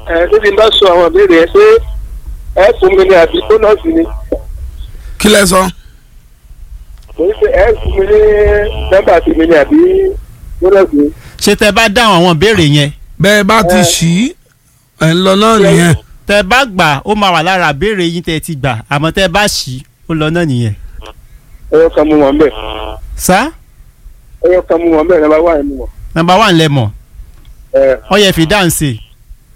ẹ tó ti bá sọ àwọn ìbéèrè ẹ ṣé ẹ fún mi ní àbí bónọ́ọ̀sì ni kí lẹ sọ. mo ní pé ẹ fún mi ní nọ́mbà sí mi ní àbí bónọ́ọ̀sì ni. ṣé tẹ bá dáhùn àwọn ìbéèrè yẹn bẹ́ẹ̀ bá ti ṣí ẹ̀ ń lọ náà nìyẹn. tẹ bá gbà ó máa wà lára ìbéèrè yín tẹ ti gbà àmọ́ tẹ bá ṣì ó lọ náà nìyẹn. ẹyọ kan mú wọn bẹ́ẹ̀ sá ẹyọ kan mú wọn bẹ́ẹ̀ nọ́mbà wà mú wọn. nọ́mbà wà ńlẹ̀ mọ̀ ẹ ọ yẹ fi dáhùn sí i.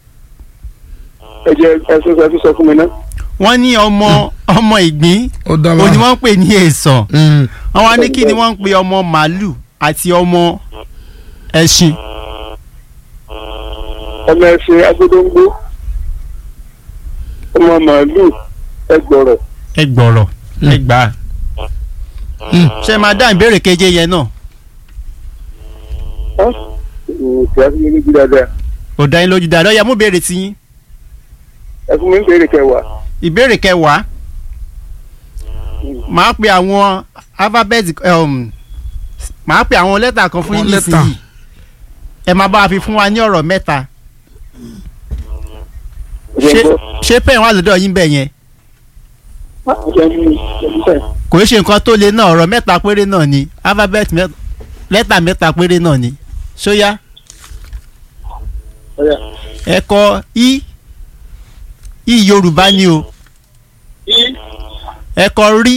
ẹ jẹ ẹ sọ ẹ tún sọ fún mi náà. wọ́n ní ọmọ ọmọ ìgbín ó dá ó ní wa. wọ́n ń pè ní èsàn Mm. wọ́n wá ní kí ni wọ́n ń pe ọmọ màálù àti ọmọ ẹṣin ọmọ ẹsẹ agbódóńgbó ọmọ màálù ẹgbọrọ ẹgbọ̀rọ̀ ẹgbà Mm. ṣe máa dá ìbéèrè keje yẹn náà ọ kí a fún mi níbi dáadáa kò dá yín lójú dáadáa ó yẹ mú béèrè tí yín ẹ fún mi ní béèrè kẹwàá ìbéèrè kẹwàá màá pe àwọn alphabet um, màá pe àwọn lẹ́tà kan fún yín Àwọn lẹ́tà. nísìnyí ẹ máa bá a fi fún wa ní ọ̀rọ̀ mẹ́ta ẹ jẹ́ ṣé n gbọ́. ṣé pẹ́ẹ́n wà lọ́dọ̀ yín bẹ̀ yẹn Ah, ẹ jẹ́ n mú, ẹ jẹ́ n sẹ́yìn. kò í ṣe nǹkan tó le náà ọ̀rọ̀ mẹ́ta péré náà ni alphabet mẹ́- lẹ́tà mẹ́ta péré náà ni ṣóyá Ọya. ẹ kọ i i yorùbá ni o i ẹ kọ rí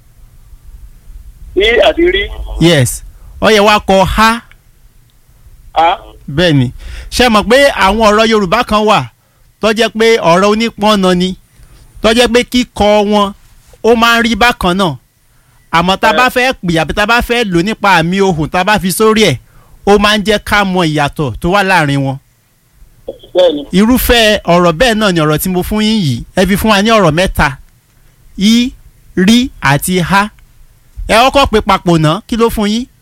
i àti rí yes ó yẹ wá kọ ha a bẹ́ẹ̀ ni ṣe mọ̀ pé àwọn ọ̀rọ̀ yorùbá kan wà tó jẹ́ pé ọ̀rọ̀ onípọ́nà ni tó jẹ́ pé kíkọ wọn ó máa ń rí bákan náà àmọ́ tá a bá fẹ́ pè àbí tá a bá fẹ́ lò nípa àmì ohùn tá a bá fi sórí ẹ̀ ó máa ń jẹ́ ká mọ ìyàtọ̀ tó wà láàrin wọn bẹ́ẹ̀ni irúfẹ́ ọ̀rọ̀ bẹ́ẹ̀ náà ni ọ̀rọ̀ tí mo fún yín yìí ẹ fi fún wa ní ọ̀rọ̀ mẹ́ta i rí àti ha ẹ kọ́kọ́ pè papọ̀ náà kí ló fún yín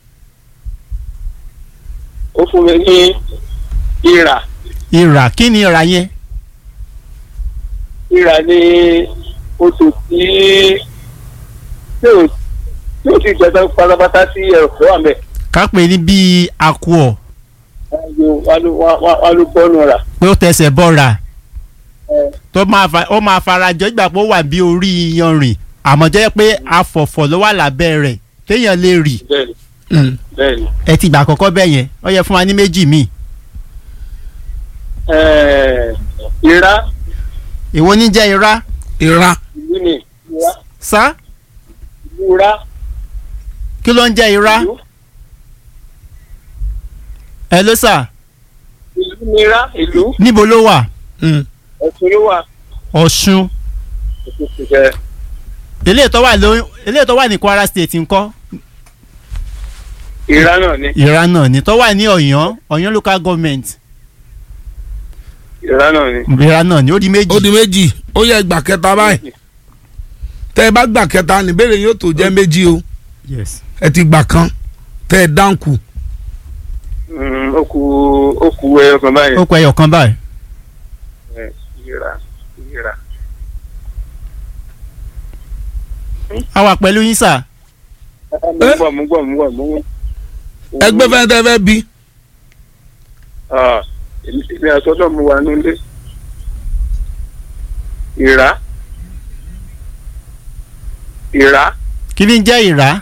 ó fún mi ní ìrà ìrà kí ni ìrà yẹn ìrà ní oṣù tí tí ò tí ò ti gbẹdọ pátápátá sí ẹ̀rọ wà mẹ́ ká pè ní bíi àkùọ̀ wà ló bọ́nu rà pé ó tẹsẹ̀ bọ́ra ẹ, tó máa fa ó máa farajọ ìgbà pé ó wà bí orí iyanrìn àmọ́ jẹ́ pé afọ̀fọ̀ ló wà lábẹ́ rẹ̀ téèyàn lè rì bẹ́ẹ̀ni Mm. bẹ́ẹ̀ni ẹ ti gbà àkọ́kọ́ bẹ́ẹ̀ yẹn ó yẹ fún wa ní méjì míì Ẹ, ìrà èwo ní jẹ́ irá ìra ìlú ni ìrà sá ìlú rà kí ló ń jẹ́ irá ìlú ẹ ló sà ìlú ni rà ìlú níbo ló wà Mm. ẹ̀sùn ló wà ọ̀ṣun ẹ̀sùn ti fẹ́ eléyìí tó wà ló eléyìí tó wà ní kwara state ńkọ́ ìrà náà ni ìrá náà ni tó wà ní ọ̀yàn ọ̀yàn local government ìrà náà ni. ìrá náà ni ó di méjì ó di méjì ó yẹ gbà kẹta báyìí tẹ ẹ bá gbà kẹta níbẹ̀rẹ̀ yóò tó jẹ́ méjì o yes ẹ ti gbà kan tẹ ẹ dáǹkù Mm, ó kù ó kù ẹyọ kan báyìí. ó kọ ẹyọ kan báyìí Ẹ, ìrà ìrà. a wà pẹ̀lú yín sà mo ń bọ̀ mo ń bọ̀ mo ń bọ̀ mo ń bọ̀. ẹgbẹ́ fẹ́ tẹ́ fẹ́ bí Ah, èmi èmi àtọ́jọ́ mo wà nílé. ìrà ìrà kí ni jẹ́ ìrá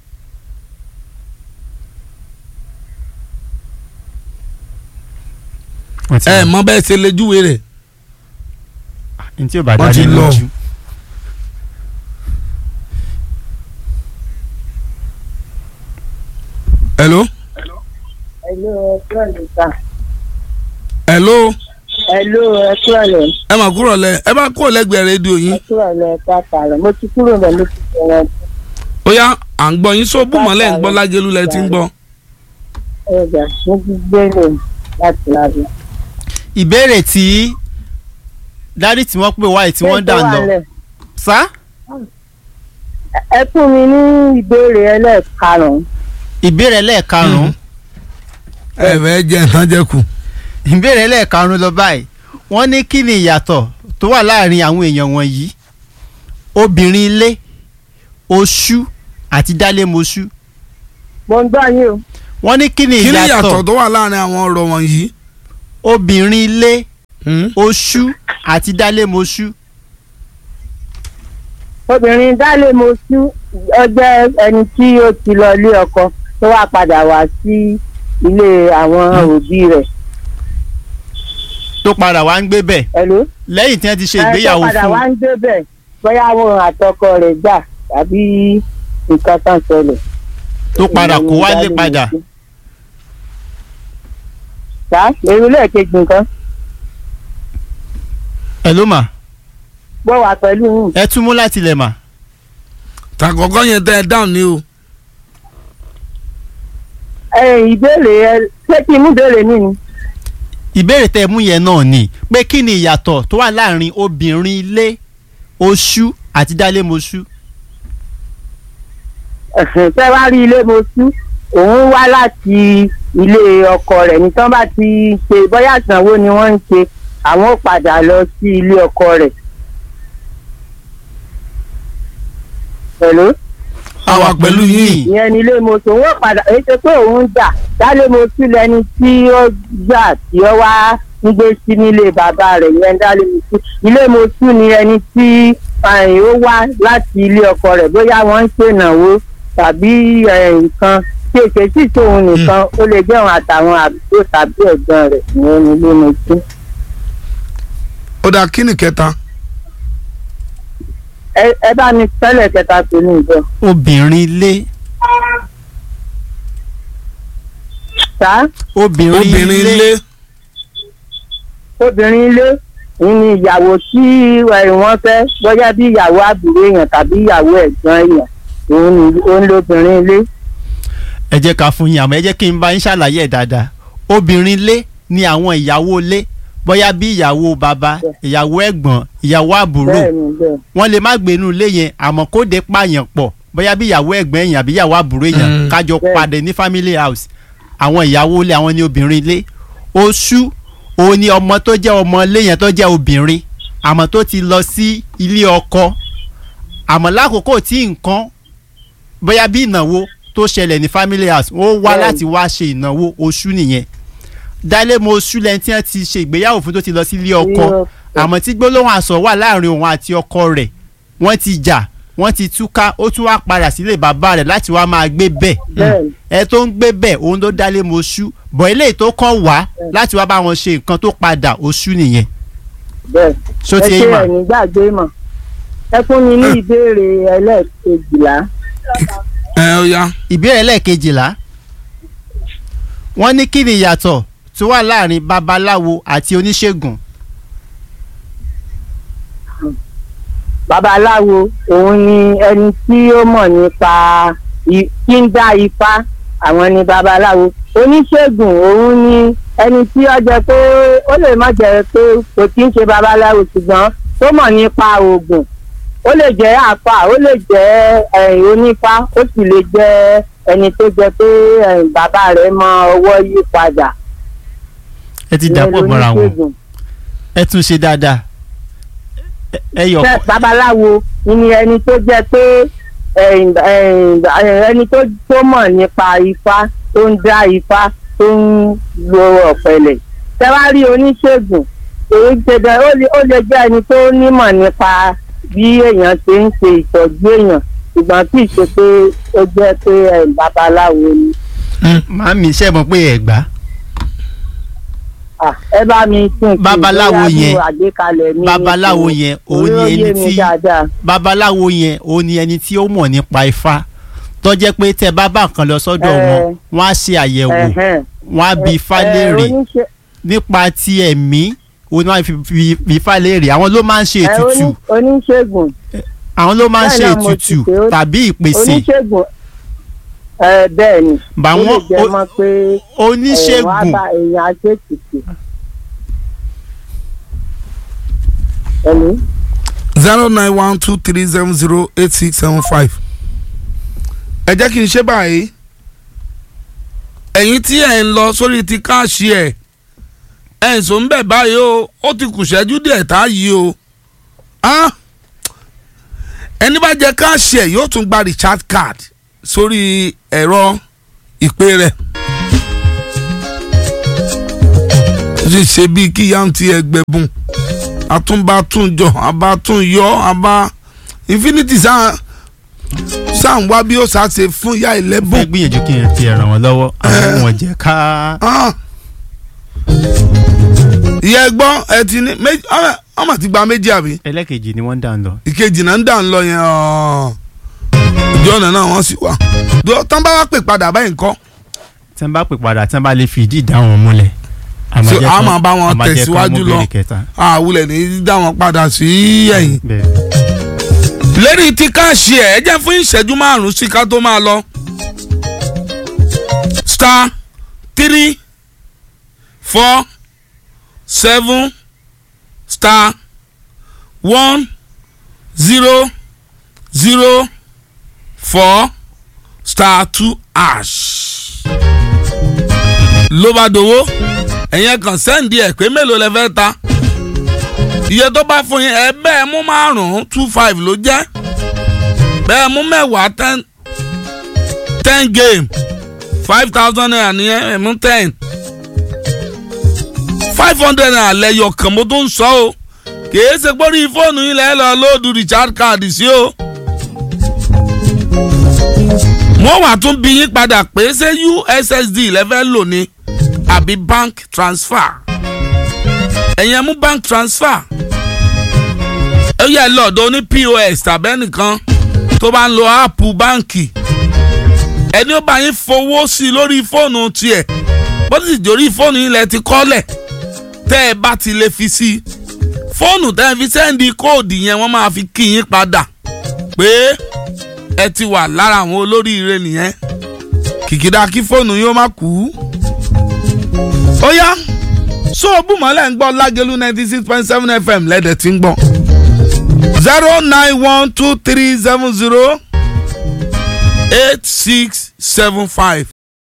wọ́n ti ẹ lọ. mọ bẹ́ẹ̀ ṣe lè júwe rẹ̀ ní tí ò bá wọ́n dá ti ní lọ. lójú. hello Hello, ẹ kúrò lè ta. hello Hello, ẹ kúrò lè. ẹ mà kúrò lẹ ẹ bá kúrò lẹ́gbẹ̀ẹ́ rédíò Ẹ yín kúrò lè ta tààrà. Mo ti kúrò lè mo ti bẹ̀rẹ̀ ó yá à ń gbọ́ yín sóòbù mọ́lẹ̀ ń gbọ́ lágẹ̀lú lẹ ti ń gbọ́ ẹ̀dà. Mo ti gbé lè láti lábẹ́. ìbéèrè tí dárí tí wọ́n pè wáyé tí wọ́n dà lọ sá Ẹ fún mi ní ìbéèrè ẹlẹ́ẹ̀karùn-ún. ìbéèrè lẹ́ẹ̀karùn-ún ẹ fẹ́ jẹ nǹkan jẹ kù ìbéèrè lẹ́ẹ̀karùn-ún lọ báyìí wọ́n ní kí ni ìyàtọ̀ tó wà láàrin àwọn èèyàn wọ̀nyí obìnrin ilé oṣù àti dálémoṣú Mo ń gbọ́ yín o. wọ́n ní kí ni kí ni ìyàtọ̀ ìyàtọ̀ tó wà láàrin àwọn ọ̀rọ̀ wọ̀nyí obìnrin ilé Hmm? oṣù àti dálémoṣú obìnrin dálé moṣú ó jẹ́ ẹni tí ó ti lọ ilé ọkọ tó wá padà wá sí ilé àwọn òbí rẹ̀ tó padà wá ń gbé bẹ̀ ẹ̀lú. lẹ́yìn tí wọ́n ti ṣe ẹ tó ìgbéyàwó padà fún wá un ń débẹ̀ bóyá àwọn àtọkọ rẹ̀ gbà tàbí nǹkan kan ṣẹlẹ̀. tó padà kó Ìyẹn ni wálé dálé padà moṣú. sá èrò lẹ́ẹ̀kejì nǹkan ẹ ló mà gbọ́ wà pẹ̀lú yín. ẹ tún mú láti ilẹ̀ mà tàkọ́kọ́ yẹn tẹ́ ẹ dáhùn ní o ẹ ìbéèrè ẹ ṣé kí n mú béèrè mi ni. ìbéèrè tẹ́ ẹ mú yẹn náà ni pé kí ni ìyàtọ̀ tó wà láàrin obìnrin ilé oṣù àti dálémoṣú ẹ̀sìn tẹ́ wá rí ilé moṣú òun wá láti ilé ọkọ rẹ̀ ní tán bá ti ṣe bóyá ìsanwó ni wọ́n ń ṣe àwọn ó padà lọ sí ilé ọkọ rẹ̀. pẹ̀lú àwa pẹ̀lú yín ìyẹn ni ilé moṣú òun ó padà èyí ṣe pé òun ń jà dálé moṣú lẹni tí ó gbà tí ó wá ń gbé sí nílé bàbá rẹ̀ ìyẹn dálé moṣú ilé moṣú ni ẹni tí àyìn ó wá láti ilé ọkọ rẹ̀ bóyá wọ́n ń ṣènáwó tàbí eh, nǹkan tí èké sì tóun nìkan ó lè jẹ́ òun àtàwọn àbúrò tàbí ẹ̀gbọ́n rẹ̀ ìyẹn ni ilé moṣú. ó dáa kí ni kẹta ẹ ẹ bá mi tẹ́lẹ̀ kẹta pé ní ìjọ. obìnrin ilé sá obìnrin obìnrin ilé ilé obìnrin ilé òun ni ìyàwó tí eh, wọ́n fẹ́ bóyá bí ìyàwó àbúrò èèyàn tàbí ìyàwó ẹ̀gbọ́n èèyàn òun ni òun lóbìnrin ilé. ẹ jẹ́ ká fún yín àmọ́ ẹ jẹ́ kí n bá yín ṣàlàyé ẹ̀ dáadáa obìnrin ilé ni àwọn ìyàwó ilé bóyá bí ìyàwó bàbá ìyàwó ẹ̀gbọ́n ìyàwó àbúrò bẹ́ẹ̀ ni bẹ́ẹ̀ wọ́n lè má gbénú ilé yẹn àmọ́ kó dé pààyàn pọ̀ bóyá bí ìyàwó ẹ̀gbọ́n èèyàn àbí ìyàwó àbúrò èèyàn Mm. kájọ Bẹ́ẹ̀. padà ní family house àwọn ìyàwó ilé àwọn ní obìnrin ilé oṣù òun ni ọmọ tó jẹ́ ọmọ ilé yẹn tó jẹ́ obìnrin àmọ́ tó ti lọ sí ilé ọkọ àmọ́ lákòókò tí nǹkan bóyá bí ìnáwó tó ṣẹlẹ̀ ní family house ó wá Bẹ́ẹ̀. láti wá ṣe ìnáwó oṣù nìyẹn dálé mo oṣù lẹ́ni tí wọ́n ti ṣe ìgbéyàwó fún tó ti lọ sí ilé ọkọ Ilé ọkọ. àmọ́ tí gbólóhùn àsọ wà láàrin òun àti ọkọ rẹ̀ wọ́n ti jà wọ́n ti túká ó tún wá padà sílé bàbá rẹ̀ láti wá máa gbé bẹ́ẹ̀ bẹ́ẹ̀ ni ẹ tó ń gbé bẹ́ẹ̀ òun ló dálé moṣú bọ̀ eléyìí tó kàn wá láti wá bá wọn ṣe nǹkan tó padà oṣù nìyẹn bẹ́ẹ̀. ṣó ẹ ti ṣe yé mà ẹ̀yìn gbàgbé mọ̀ ẹ fún mi ní ìbéèrè ẹlẹ́ẹ̀kejìlá. ẹ ó yá ìbéèrè lẹ́ẹ̀kejìlá wọ́n ní kí ni ìyàtọ̀ tó wà láàrin babaláwo àti oníṣègùn babaláwo òun ni ẹni tí ó mọ̀ nípa i- tí ń dá ifá àwọn ni babaláwo oníṣègùn òun ni ẹni tí ó jẹ pé ó lè má jẹ pé kò tí ń ṣe babaláwo ṣùgbọ́n tó mọ̀ nípa oògùn ó lè jẹ́ àfà ó lè jẹ́ eh, onífá ó sì lè jẹ́ ẹni tó jẹ pé eh, bàbá rẹ̀ mọ ọwọ́ yí padà. ẹ ti dàpọ̀ Ìyẹn mọ́ra wọn lóníṣègùn. ẹ tún ṣe dáadáa Ẹ- ẹ yọ Ṣé babaláwo ni ẹni tó jẹ́ pé ẹ̀yìn- ẹ̀yìn- ẹni tó tó mọ̀ nípa ifá tó ń dá ifá tó ń lo ọ̀pẹ̀lẹ̀ ṣé wàá rí oníṣègùn èyí ṣẹ̀dá ó lè ó lè jẹ́ ẹni tó nímọ̀ nípa bí èèyàn ṣe ń ṣe ìtọ́jú èèyàn ṣùgbọ́n kì í ṣe pé ó jẹ́ pé ẹ̀, babaláwo ni. màámi ṣe mọ̀ pé ẹ gbà Ah, ẹ bá mi tún un kí Babaláwo bóyá bí yẹn- àgbékalẹ̀ mi ní babaláwo ìsìn. yẹn òun ni Orí ó ẹni yé mi tí dáadáa. babaláwo yẹn òun ni ẹni tí ó mọ̀ nípa ifá tó jẹ́ pé tẹ bá bá nǹkan lọ sọ́dọ̀ Ẹ. wọn wọ́n á ṣe àyẹ̀wò Ẹ̀hẹ́n. wọ́n á bi ifá Ẹ, léèrè oníṣe- nípa ti ẹ̀mí òun ni wọ́n á fi fi- fi ifá léèrè àwọn ló máa ń ṣe ẹ, ètùtù oní- oníṣègùn àwọn ló máa ń bẹ́ẹ̀ ṣe náà mo ti ètùtù pè ó. tàbí ìpèsè oníṣègùn ẹ bẹ́ẹ̀ ni Bá ó lè wọn- jẹ́ ó- mọ́ pé ẹ̀, wọ́n á oníṣègùn bá èèyàn aṣètìtì. ẹ̀lú zero nine one two three seven zero eight six seven five. ẹ jẹ́ kí n ṣe báyìí ẹ̀yin tí ẹ̀ ń lọ sórí ti káàṣì ẹ̀ ẹ̀ ń sọ ń bẹ̀ báyìí o ó ti kù ṣẹ́jú díẹ̀ tá a yí o Ah! ẹni bá jẹ káàṣì ẹ̀ yóò tún gba recharge card sórí ẹ̀rọ ìpè rẹ̀ ó sì ṣe bíi kí ìyá ń ti ẹgbẹ̀bùn àtúnbàtúnjọ àbátúnyọ àbá infinity sáà sáà ń wá bí ó sáà ṣe fún ìyá fẹ́ ìlẹ́bùn. gbìyànjú kí n ti ràn wọ́n lọ́wọ́ àwọn wọn jẹ́ ká Ah. ìyá ẹgbọ́n ẹ ti ní méjì ọmọ- ọmọ ti gba méjì àbí ẹlẹ́kejì ni wọ́n ń dà ń lọ. ìkejì náà ń dà ń lọ yẹn ọ̀. ìjọ ọ̀nà náà wọ́n sì wà. Dọ́- tán bá wá pè padà báyìí nǹkan tí wọ́n bá pè padà tí wọ́n bá lè fìdí ìdáhùn múlẹ̀. àmọ́ So, jẹ́ a kán- máa bá wọn àmọ́ jẹ́ kán tẹ̀síwájú mú lọ. béèrè kẹta. àwùlẹ̀ ní dá wọn padà sí ẹ̀yìn. bẹ́ẹ̀ lérí tí káàṣì ẹ̀ ẹ jẹ́ fún ìṣẹ́jú márùn-ún sí ká tó máa lọ. star three four seven star one zero zero four star two ash. ló bá dowó ẹ̀yẹn kan sẹ́ǹdì ẹ̀ pé mélòó lẹ fẹ́ ta iye tó bá fún yín ẹ bẹ́ẹ̀ mú márùn-ún two five ló jẹ́ bẹ́ẹ̀ mú mẹ́wàá ten ten game five thousand naira nìyẹn ẹ mú ten five hundred naira lẹ́yọ̀ kan mo tó ń sọ o kìí ṣe pé orí fóònù yín lẹ́ẹ̀ lọ lóòdù richard card sí o. wọ́n wà tún bí yín padà pé ṣé ussd lẹ́fẹ́ lò ní àbí bank transfer ẹ̀yin ẹ mú bank transfer ó yẹ lọ́dọ̀ ní pos tàbí ẹnìkan tó bá ń lo áàpù báǹkì ẹni ó bá yín fowó sí i lórí fóònù tiẹ̀ bó ti dòrí fóònù yín lẹ ti kọ́lẹ̀ tẹ́ ẹ bá ti lè fi sí i fóònù tẹ́ ẹ fi sẹ́ndì kóòdù yẹn wọ́n máa fi kí yín padà pé ẹ ti wà lára àwọn olóríire nìyẹn kìkìdá kí fóònù yín ó má kú. ó yá so bùmọ̀lẹ́ ń gbọ́ lágẹ̀lú ninety six point seven fm lẹ́dẹ̀ tí ń gbọ́ zero nine one two three seven zero eight six seven five